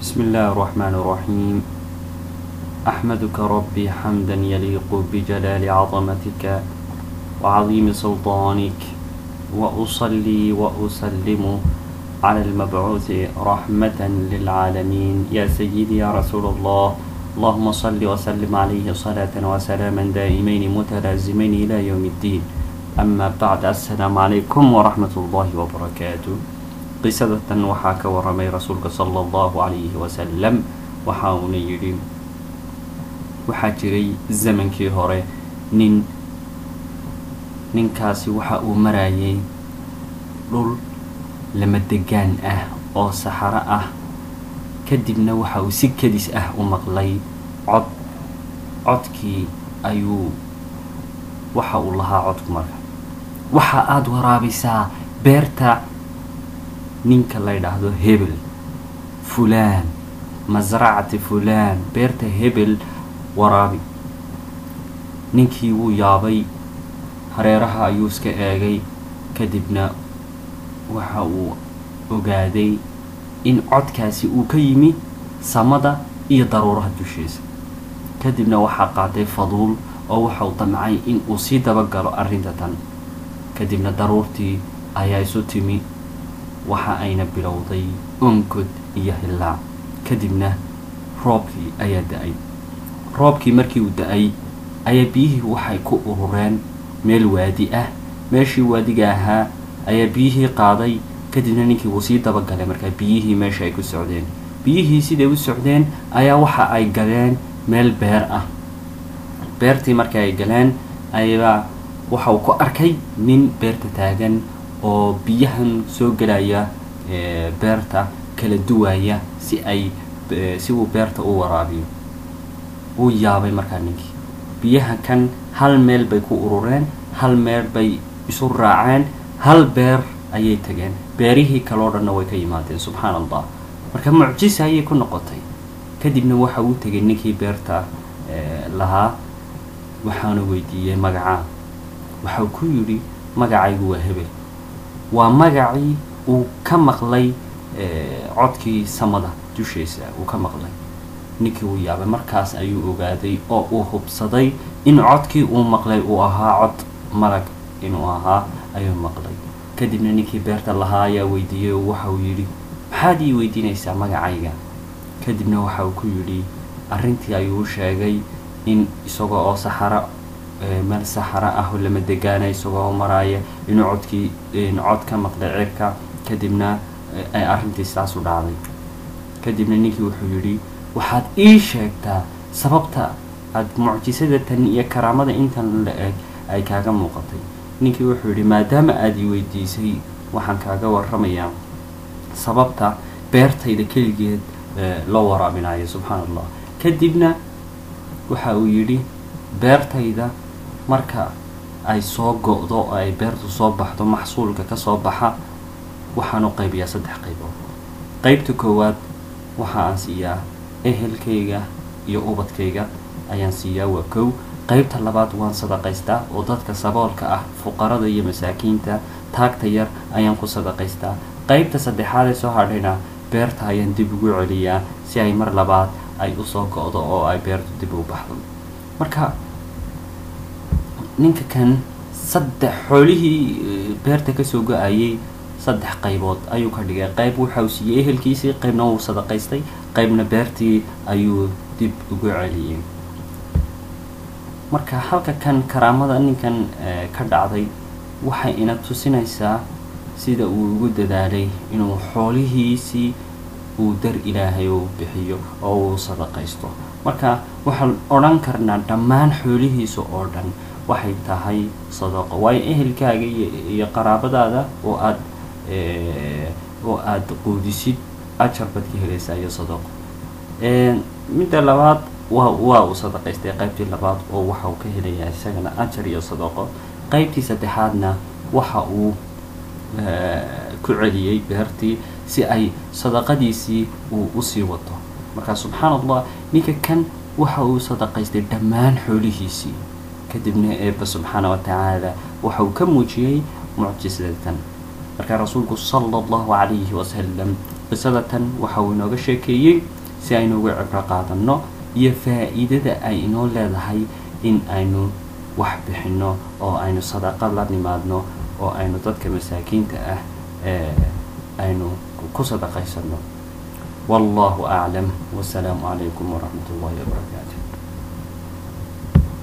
بسم الله الرحمن الرحيم أحمدك ربي حمدا يليق بجلال عظمتك وعظيم سلطانك وأصلي وأسلم على المبعوث رحمة للعالمين يا سيدي يا رسول الله اللهم صل وسلم عليه صلاة وسلاما دائمين متلازمين إلى يوم الدين أما بعد السلام عليكم ورحمة الله وبركاته qisadatan waxaa ka waramay rasuulka sala allahu calayhi wasalam waxa uuna yidhi waxaa jiray zamankii hore nin ninkaasi waxa uu marayay dhul lama degaan ah oo saxaro ah kadibna waxa uu si kedis ah u maqlay cod codkii ayuu waxa uu lahaa codku marka waxa aada waraabisaa beerta ninka la ydhaahdo hebel fulaan masracati fulaan beerta hebel waraabi ninkii wuu yaabay hareeraha ayuu iska eegay kadibna waxa uu ogaaday in codkaasi uu ka yimi samada iyo daruuraha dushiisa kadibna waxaa qaaday faduul oo waxa uu damcay in uu sii dabagalo arrinta tan kadibna daruurtii ayaa isu timi waxa ayna bilowday onkod iyo hillaac kadibna roobkii ayaa da-ay roobkii markii uu da-ay ayaa biyihii waxay ku urureen meel waadi ah meeshii waadiga ahaa ayaa biyihii qaaday kadibna ninkii wuu sii dabagalay markaa biyihii meesha ay ku socdeen biyihii siday u socdeen ayaa waxa ay galeen meel beer ah beertii marka ay galeen ayaa waxa uu ku arkay nin beerta taagan oo biyahan soo gelaya beerta kala duwaya si ay si uu beerta u waraabiyo wuu yaabay markaa ninkii biyaha kan hal meel bay ku urureen hal meel bay isu raaceen hal beer ayay tageen beerihii kaloo dhanna way ka yimaadeen subxaan allah marka mucjisa ayay ku noqotay kadibna waxa uu tegay ninkii beerta lahaa waxaana weydiiyey magacaa waxau ku yidhi magacaygu waa hebel waa magacii uu ka maqlay codkii samada dushiisa uu ka maqlay ninkii uu yaabay markaas ayuu ogaaday oo uu hubsaday in codkii uu maqlay uu ahaa cod malag inuu ahaa ayuu maqlay kadibna ninkii beerta lahaa ayaa weydiiyey oo waxa uu yidhi maxaad ii weydiinaysaa magacayga kadibna waxa uu ku yidhi arrintii ayuu u sheegay in isaga oo saxaro meel saxaro ah oo lama degaana isagoo maraaya inuu codkii cod ka maqlay cirka kadibna ay arrintii sidaas u dhacday kadibna ninkii wuxuu yidhi waxaad ii sheegtaa sababta aad mucjisada tan iyo karaamada intan la eg ay kaaga muuqatay ninkii wuxuu yidhi maadaama aada ii weydiisay waxaan kaaga warramayaa sababta beertayda keligeed loo waraabinayo subxaan allah kadibna waxa uu yidhi beertayda marka ay soo go-do oo ay beertu soo baxdo maxsuulka kasoo baxa waxaan u qaybiyaa saddex qaybood qeybta koowaad waxa aan siiyaa ehelkayga iyo ubadkayga ayaan siiyaa waa kow qeybta labaad waan sadaqaystaa oo dadka saboolka ah fuqarada iyo masaakiinta taagta yar ayaan ku sadaqaystaa qeybta saddexaad ee soo hadhayna beerta ayaan dib ugu celiyaa si ay mar labaad ay usoo go-do oo ay beertu dib u baxdo marka ninka kan saddex xoolihii beerta kasoo go-ayay saddex qaybood ayuu ka dhigay qayb waxauu siiyey ehelkiisii qaybna wuu sadaqaystay qaybna beertii ayuu dib ugu celiyey marka halka kan karaamada ninkan ka dhacday waxay ina tusinaysaa sida uu ugu dadaalay inuu xoolihiisii uu dar ilaahay u bixiyo oo uu sadaqaysto marka waxaan odhan karnaa dhammaan xoolihiisa oo dhan waxay tahay sadaqo waayo ehelkaaga iyo qaraabadaada oo aad oo aada quudisid ajar baad ka helaysaa iyo sadaqo midda labaad waa waa uu sadaqaystay qaybtii labaad oo waxa uu ka helayaa isagana ajar iyo sadaqo qaybtii saddexaadna waxa uu ku celiyey beertii si ay sadaqadiisii uu usii wato markaa subxaan allah ninka kan waxa uu sadaqaystay dhammaan xoolihiisii kadibna eeba subxaana wa tacaala waxa uu ka muujiyey mucjisadatan markaa rasuulku sala allahu calayhi wasalam qisada tan waxa uu inooga sheekeeyey si aynu uga cibro qaadanno iyo faa-iidada ay inoo leedahay in aynu wax bixinno oo aynu sadaqad la nimaadno oo aynu dadka masaakiinta ah aynu ku sadaqaysanno wallahu aclam wasalaamu calaykum waraxmat ullahi wabarakaatu